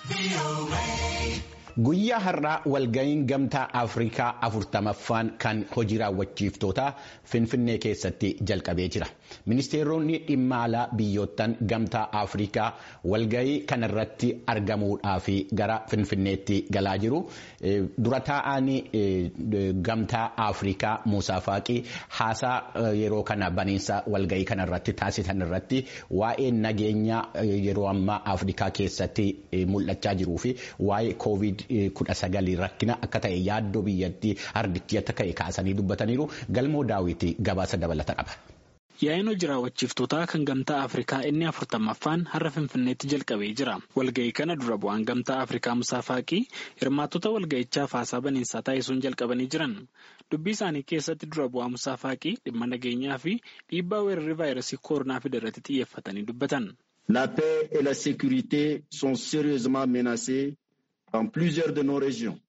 Guyyaa har'aa walga'iin gamtaa Afrikaa afurtamaffaan kan hojii raawwachiiftootaa Finfinnee keessatti jalqabee jira. Ministeeronni dhimma alaa biyyoottan gamtaa Afrikaa walga'ii kanarratti argamuudhaaf gara Finfinneetti galaa jiru. Dura taa'aan gamtaa Afrikaa Muusaa Faaqii haasaa yeroo kana baniinsa walga'ii kanarratti taasisan irratti waa'ee nageenya yeroo ammaa Afrikaa keessatti mul'achaa jiruu fi waa'ee koovid kudha sagalii rakkina akka ta'e yaaddoo biyyattii ardichi akka ta'e kaasanii dubbataniiru galmoo daawwitii gabaasa dabalata qaba. Yaa'in hojii raawwachiiftootaa kan gamtaa Afrikaa inni afurtammaffaan har'a Finfinneetti jalqabee jira. Walga'ii kana dura bu'aan gamtaa Afrikaa Musaa Faaqii hirmaattota walga'ichaaf haasaa baniinsaa taasisuun jalqabanii jiran. Dubbii isaanii keessatti dura bu'aa Musaa Faaqii dhimma nageenyaa fi dhiibbaa weerarri vaayirasii koronaa fide irratti xiyyeeffatanii dubbatan. La paix et la sécurité sont sérieusement menacées dans plusieurs de nos régions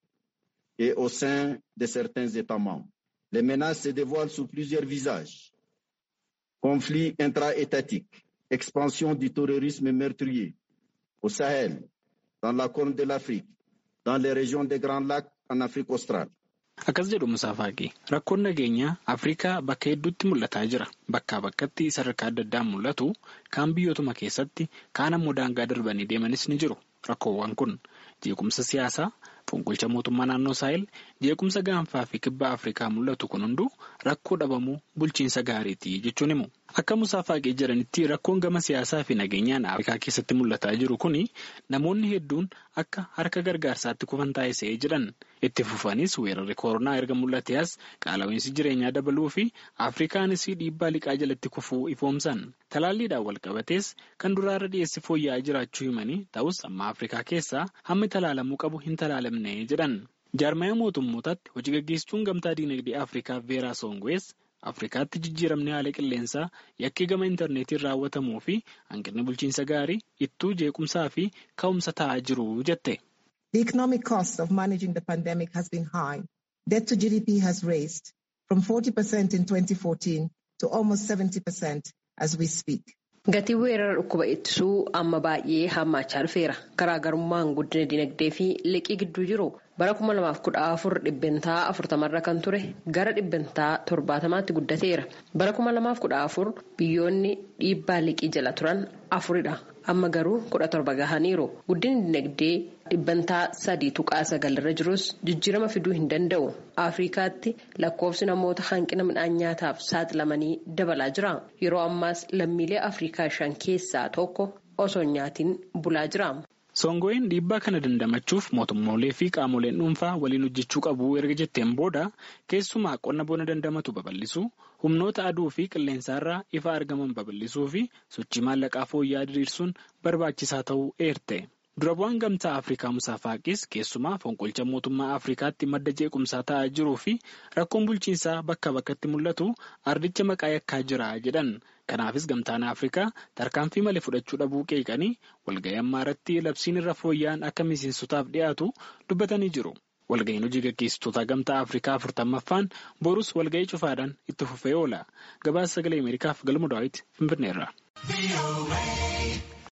et au sein de certains États membres. Les menaces se dévoilent sous plusieurs visages. Conflits intra-étatiques, expansion du terrorisme meurtrier au Sahel, dans la Corne de l'Afrique, dans les régions des Grands Lacs en Afrique australe. Akkas jedhu Musaa Faaqii rakkoon nageenyaa Afrikaa bakka hedduutti mul'ataa jira. Bakkaa bakkatti sadarkaa adda addaan mul'atu kaan biyyootuma keessatti kaan ammoo daangaa darbanii deemanis ni jiru. Rakkoowwan kun jeequmsa siyaasaa, fonqolcha mootummaa naannoo Saahel, jeequmsa gaanfaa fi kibba Afrikaa mul'atu kun hunduu rakkoo dhabamuu bulchiinsa gaariiti jechuun himu. Akka Musaa Faaqii jedhanitti rakkoon gama siyaasaa fi nageenyaan Afrikaa keessatti mul'ataa jiru kuni namoonni hedduun akka harka gargaarsaatti kufan taasisee jedhan. Itti fufanis weerarri koronaa erga mul'ate as qaala'insi jireenyaa dabaluu fi Afrikaanis dhiibbaa liqaa jalatti kufuu ifoomsan. Talaalliidhaan wal qabatees kan duraarra dhiyeessi fooyya'aa jiraachuu himanii ta'us amma Afrikaa keessaa hammi talaalamuu qabu hin talaalamne jedhan. Jaarmaya mootummootaatti hojii gaggeessituun gamtaa diinagdee Afrikaa Veeraa Soongoes Afrikaatti jijjiiramni haala qilleensaa yakkii gama intarneetiin raawwatamuu fi hanqinni bulchiinsa gaarii ittuu jeequmsaa fi ka'umsa ta'aa jiru jette. The economic cost of managing the pandemic has been high. Debt to GDP has raised from 40% in 2014 to almost 70% as we speak. Gatiin weerara dhukkuba ittisuu amma baay'ee hammaachaa dhufeera. Garaagarummaan guddina dinagdee fi liqii gidduu jiru bara 2014 dhibbentaa 40 kan ture gara dhibbentaa 70tti guddateera. Bara 2014 biyyoonni dhiibbaa liqii jala turan afuridha. Amma garuu 17 gahaniiru. Guddinni dinagdee dhibbantaa sadii tuqaa sagalirra jirus jijjiirama fiduu hin danda'u. Afrikaatti lakkoofsi namoota hanqina midhaan nyaataaf saaxilamanii dabalaa jira. Yeroo ammaas lammiilee Afrikaa shan keessaa tokko osoo nyaatiin bulaa jira. Soongo'een dhiibbaa kana dandamachuuf mootummoolee fi qaamoleen dhuunfaa waliin hojjechuu qabu erga jetteen booda keessumaa qonna bona dandamatu babal'isuu humnoota aduu fi qilleensaarraa ifa argaman babal'isuu fi sochii maallaqaa fooyya'aa diriirsuun barbaachisaa ta'uu eerte. Dura bu'aan gamtaa Afrikaa Musaa Faaqis keessumaa fonqolcha mootummaa Afrikaatti madda jeequmsaa ta'aa jiruu fi rakkoon bulchiinsaa bakka bakkatti mul'atu ardicha maqaa yakkaa jira jedhan. Kanaafis gamtaan Afrikaa tarkaanfii malee fudhachuu dhabuu qeeqanii walga'ii ammaa irratti labsiin irra fooyya'an akka miseensotaaf dhiyaatu dubbatanii jiru. Walga'iin hojii gaggeessitoota gamtaa Afrikaa afurtammaffaan borus walga'ii cufaadhaan itti fufee oola. Gabaasa sagalee Ameerikaaf galma daawwiti Finfinneerra.